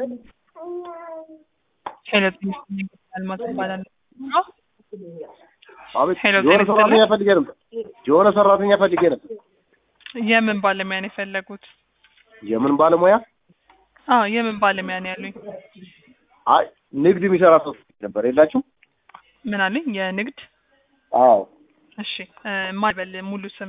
ሄሎ ጤና ይስጥልኝ አልማዝ እባላለሁ። አቤት ሄሎ የሆነ ጤና ሰራተኛ ይስጥልኝ። ፈልጌ ነበር። የሆነ ሰራተኛ ፈልጌ ነበር። የምን ባለሙያ ነው የፈለጉት? የምን ባለሙያ? አዎ የምን ባለሙያ ነው ያሉኝ? አይ ንግድ የሚሰራ ሰው ነበር የላችሁ? ምን አለኝ? የንግድ አዎ እሺ እ ማን በል ሙሉ ስም?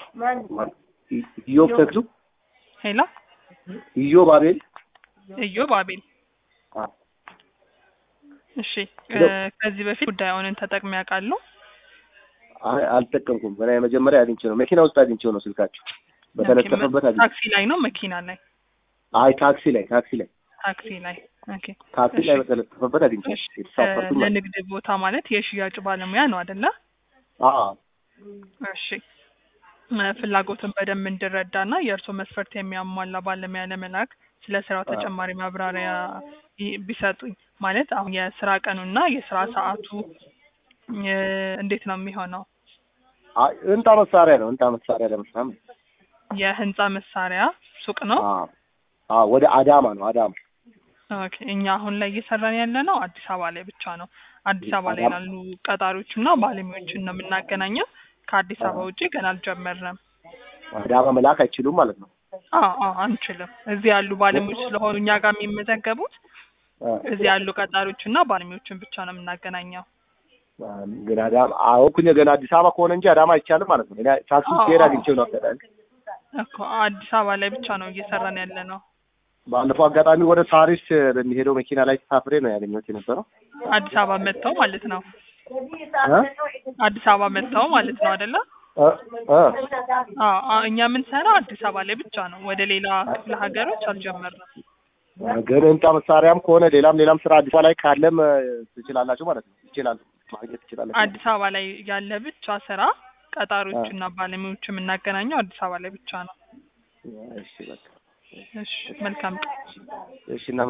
ኢዮብ ተክሉ፣ ሄሎ ኢዮብ አቤል። ኢዮብ አቤል። አዎ። እሺ እ ሄሎ። ከዚህ በፊት ጉዳዩን ተጠቅሜ ያውቃሉ? አይ አልጠቀምኩም። ገና የመጀመሪያ አግኝቼ ነው መኪና ውስጥ አግኝቼው ነው ስልካችሁ በተለጠፈበት አግኝቼ። ታክሲ ላይ ነው መኪና ላይ? አይ ታክሲ ላይ ታክሲ ላይ ታክሲ ላይ። ኦኬ ታክሲ እሺ። ላይ በተለጠፈበት አግኝቼ እሺ የተሳፈርኩት እ ማለት ለንግድ ቦታ ማለት የሽያጭ ባለሙያ ነው አይደለ? አዎ እሺ እ ፍላጎትን በደንብ እንድረዳና የእርስዎ መስፈርት የሚያሟላ ባለሙያ ለመላክ ስለ ስራው ተጨማሪ ማብራሪያ ይ- ቢሰጡኝ። ማለት አሁን የስራ ቀኑና የስራ ሰዓቱ እ እንዴት ነው የሚሆነው? አይ እንጣ መሳሪያ ነው እንጣ መሳሪያ ለመስራት የህንጻ መሳሪያ ሱቅ ነው። አዎ አዎ ወደ አዳማ ነው አዳማ ኦኬ እኛ አሁን ላይ እየሰራን ያለ ነው አዲስ አበባ ላይ ብቻ ነው። አዲስ አበባ ላይ አዳማ- ላሉ ቀጣሪዎችና ባለሙያዎችን ነው የምናገናኘው። ከአዲስ አበባ ውጪ ገና አልጀመርንም። አዳማ መላክ አይችሉም ማለት ነው። አዎ አዎ አንችልም። እዚህ ያሉ ባለሙያዎች ስለሆኑ እኛ ጋር የሚመዘገቡት አ፣ እዚህ ያሉ ቀጣሪዎችና ባለሙያዎችን ብቻ ነው የምናገናኘው። አ፣ ግን አዳማ አዎ እኮ ገና አዲስ አበባ ከሆነ እንጂ አዳማ አይቻልም ማለት ነው። እኔ ታክሲ ውስጥ አዎ፣ ሄድ አዎ። አግኝቼው ነው አጋጣሚ። እኮ አዲስ አበባ ላይ ብቻ ነው እየሰራን ያለ ነው። ባለፈው አጋጣሚ ወደ ሳሪስ በሚሄደው መኪና ላይ ተሳፍሬ ነው ያገኘሁት የነበረው። አዲስ አበባ መጥተው ማለት ነው። አ? አዲስ አበባ መጥተው ማለት ነው አይደለ? አ፣ አ፣ አዎ አዎ፣ እኛ የምንሰራው አዲስ አበባ ላይ ብቻ ነው። ወደ ሌላ ክፍለ ሀገሮች አልጀመርንም። ግን ህንጻ መሳሪያም ከሆነ ሌላም ሌላም ስራ አዲስ አበባ ላይ ካለም አ፣ ትችላላችሁ ማለት ነው። ይችላል ማግኘት ትችላላችሁ። አዲስ አበባ ላይ ያለ ብቻ ስራ ቀጣሪዎችና ባለሙያዎች የምናገናኘው አዲስ አበባ ላይ ብቻ ነው። እሺ በቃ እሺ መልካም ቀን። እሺ እና